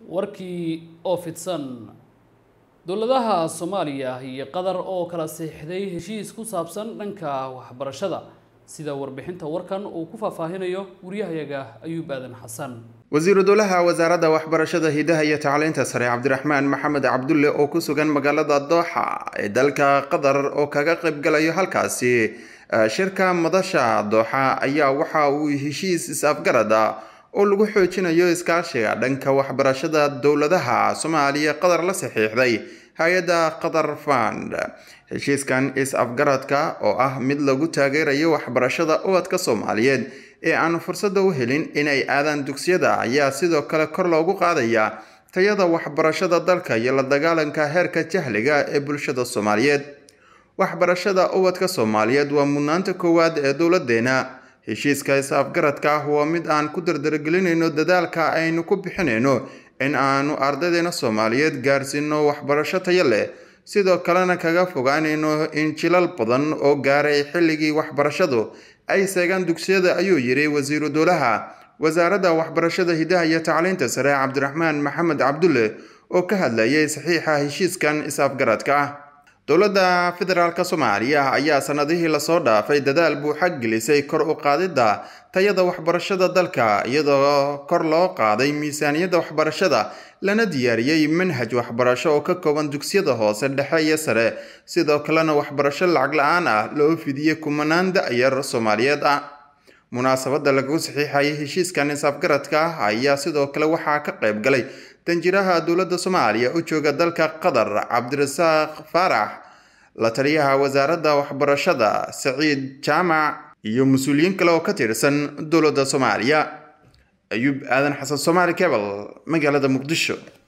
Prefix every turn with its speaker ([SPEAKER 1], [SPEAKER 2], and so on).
[SPEAKER 1] warkii oo fidsan dowladaha soomaaliya iyo qatar oo kala siixday heshiis ku saabsan dhanka waxbarashada sida warbixinta warkan uu ku faahfaahinayo wariyahayaga ayuub aadan xasan
[SPEAKER 2] wasiiru dowlaha wasaaradda waxbarashada hidaha iyo tacliinta sare cabdiraxmaan maxamed cabdulle oo ku sugan magaalada dooxa ee dalka qatar oo kaga qaybgalayo halkaasi shirka madasha dooxa ayaa waxa uu heshiis is-afgarad ah oo lagu xoojinayo iskaashiga dhanka waxbarashada dowladaha soomaaliya qatar la saxiixday hay-adda qatar fund heshiiskan is-afgaradka oo ah mid lagu taageerayo waxbarashada ubadka soomaaliyeed ee aan fursadda u helin inay aadaan dugsiyada ayaa sidoo kale kor loogu qaadaya tayada waxbarashada dalka iyo la dagaalanka heerka jahliga ee bulshada soomaaliyeed waxbarashada ubadka soomaaliyeed waa mudnaanta koowaad ee dowladeena heshiiska is-afgaradka ah waa mid aan ku dardargelinayno dadaalka aynu ku bixinayno in aanu ardaydeena soomaaliyeed gaarsiino waxbarasho tayo leh sidoo kalena kaga fogaanayno in jilal badan oo gaaray xilligii waxbarashadu ay seegaan dugsiyada ayuu yidhi wasiiru dowlaha wasaaradda waxbarashada hidaha iyo tacliinta sare cabdiraxmaan maxamed cabdulle oo ka hadlayay saxiixa heshiiskan is-afgaradka ah dowladda federaalk soomaaliya ayaa sanadihii lasoo dhaafay dadaal buuxa gelisay kor u qaadidda tayada waxbarashada dalka iyadoo kor loo qaaday miisaaniyadda waxbarashada lana diyaariyey manhaj waxbarasho oo ka kooban dugsiyada hoose dhexe iyo sare sidoo kalena waxbarasho lacag la-aan ah loo fidiyey kumanaan da-yar soomaaliyeed ah munaasabadda lagu saxiixayay heshiiskan is-afgaradka ah ayaa sidoo kale waxaa ka qayb galay danjiraha dowladda soomaaliya u jooga dalka qatar cabdirasaaq faarax la taliyaha wasaaradda waxbarashada saciid jaamac iyo mas-uuliyiin kale oo ka tirsan dowladda soomaaliya ayuub aadan xasan soomaali cebal magaalada muqdisho